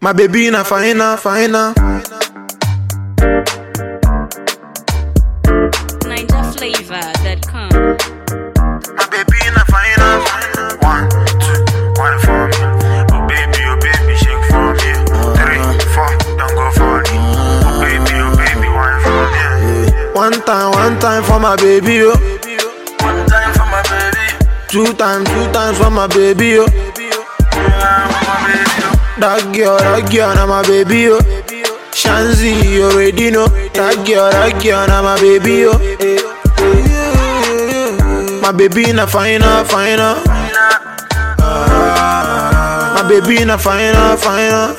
My baby na fina, fina. NinjaFlavor.com. My baby na fina, fina. One, two, one for me. Oh baby, oh baby, shake for me. Three, four, don't go for me. Oh baby, oh baby, one for me. One time, one time for my baby, yo. One time for my baby. Two times, two times for my baby, yo. Yeah, for my baby. oh. That girl, that girl, na my baby, yo. Shanzi, you already know. That girl, that girl, na my baby, yo. My baby na fina, fina. My baby na fina, fina.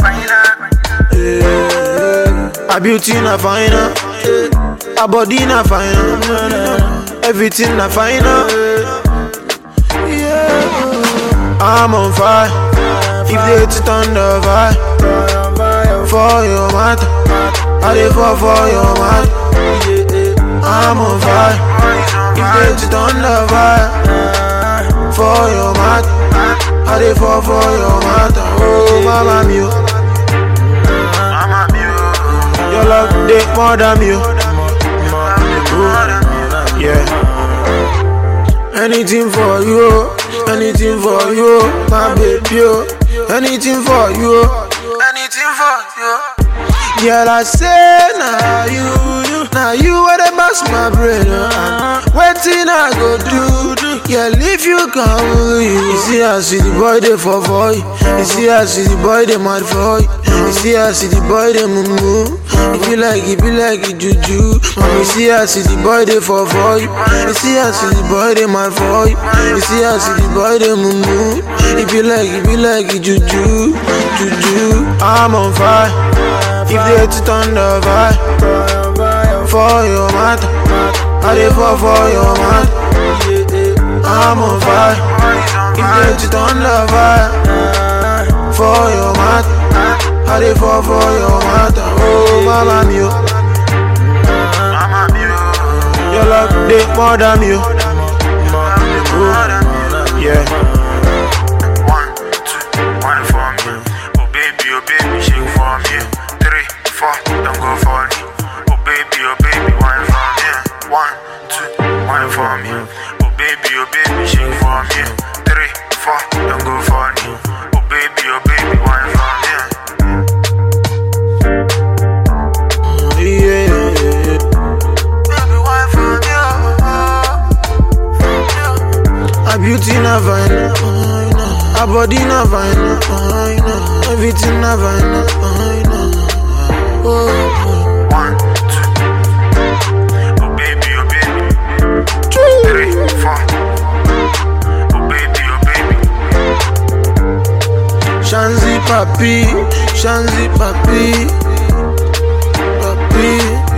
Her beauty na fina. Her body na fina. Everything na fina. I'm on fire. If they hit it on the fire, for your matter, I dey fall for your matter. I'm on fire. If they hit it on the fire, for your matter, I dey fall for your matter. Oh, mama mio, Mama, you. your love dey more than me. oh. Yeah. Anything for you, oh. anything for you, oh. my baby, oh. anything for you. oh. Anything for you. Girl, I say now you, now you are the boss, my brain. Uh, waiting I go do, girl, if you come, you see I see the boy they fall for you. You see I see the boy they mad for you. You see I see the boy they moo If you like, it be like it juju. Mom, you see I see the boy they fall for you. You see I see the boy they mad for you. You see I see the boy they moo If you like, it be like it juju, juju. I'm on fire. If they hit it on the fire For your matter I dey fall for your matter I'm on fire If they hit it on the fire For your matter I dey fall for your matter Oh mama mio Mama, you. Your love dey more than me oh. Yeah One, two, one for me. Oh baby, oh baby, shake for me. Three, four, don't go for me. Oh baby, oh baby, one for me. One, two, one for me. Oh baby, oh baby, shake for me. Three, four, don't go for me. Oh baby, oh baby, one for me. Yeah, yeah, yeah. Baby, one for me. Oh, Her beauty na fine, her body na fine, everything na fine. Oh, oh. One, two. Oh baby, oh baby. Three, four. Oh baby, oh baby. Shanzi papi, Shanzi papi, papi.